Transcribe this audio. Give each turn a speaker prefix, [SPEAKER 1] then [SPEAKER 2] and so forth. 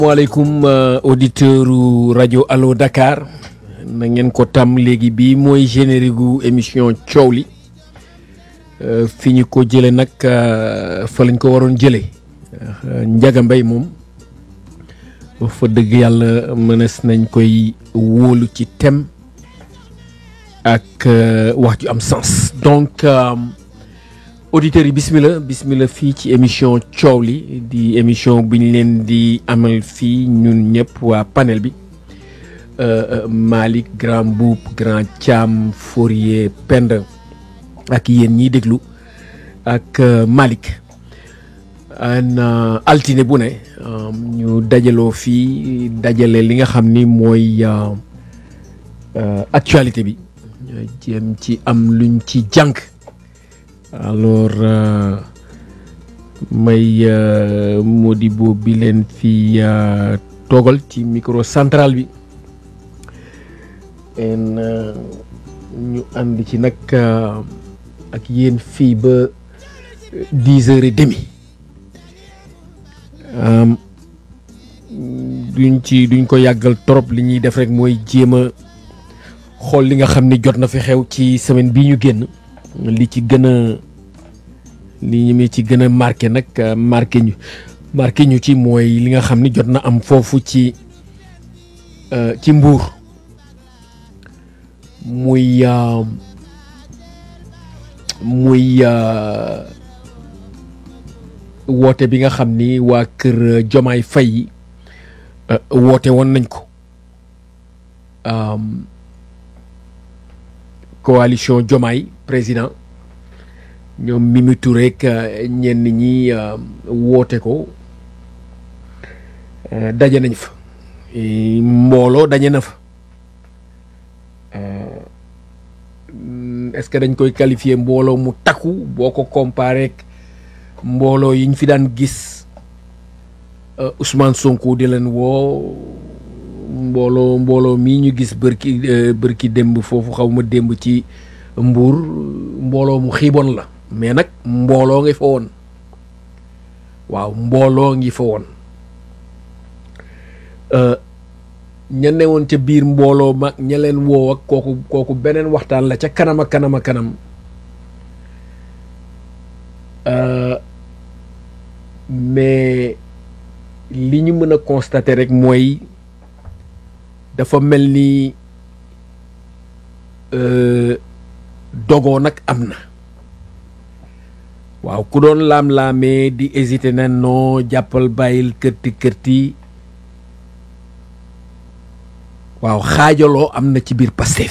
[SPEAKER 1] maaleykum auditeur u rajo Allo Dakar na ngeen ko tam léegi bii mooy générique gu émission coow li fi ñu ko jële nag fa lañ ko waroon jële Njaga Mbay moom fa dëgg yàlla mënees nañ koy wóolu ci thème ak wax ju am sens donc auditeurs yi bismillah bismillah fii ci émission coow li di émission bi ñu leen di amal fii ñun ñëpp waa panel bi Malick Grand Boub Grand Thiam Fourier Penda ak yéen ñiy déglu ak Malick an altine bu ne ñu dajaloo fii dajale li nga xam ni mooy actualité bi jéem ci am luñ ci jànk alors may Modibo bi leen fi toogal ci micro central bi en ñu ànd ci nag ak yéen fii ba dix heures et demi duñ ci duñ ko yàggal trop li ñuy def rek mooy jéem a xool li nga xam ni jot na fi xew ci semaine bii ñu génn li ci gën a li ñu ci gën a marqué nag marqué ñu marqué ñu ci mooy li nga xam ni jot na am foofu ci ci mbuur muy muy woote bi nga xam ni waa kër Jomaay Fay yi woote woon nañ ko coalition Jomaay président ñoom Mimi Touré ak ñenn ñi woote ko daje nañ fa mbooloo daje na fa est-ce que dañ koy qualifier mbooloo mu takku boo ko comparé ak mbooloo yi ñu fi daan gis Ousmane Sonko di leen woo mbooloo mbooloo mii ñu gis bërki bërki démb foofu xaw ma démb ci Mbuur mbooloo mu xiiboon la mais nag mbooloo ngi fa woon waaw mbooloo ngi fa woon ña ne woon ca biir mbooloo mag ña leen woo ak kooku kooku beneen waxtaan la ca kanam a kanam a kanam mais li ñu mën a constater rek mooy dafa mel ni dogoo nag am na waaw ku doon laam-laamee di hésité na non jàppal bàyyil kërti kërti waaw xaajaloo am na ci biir Pastef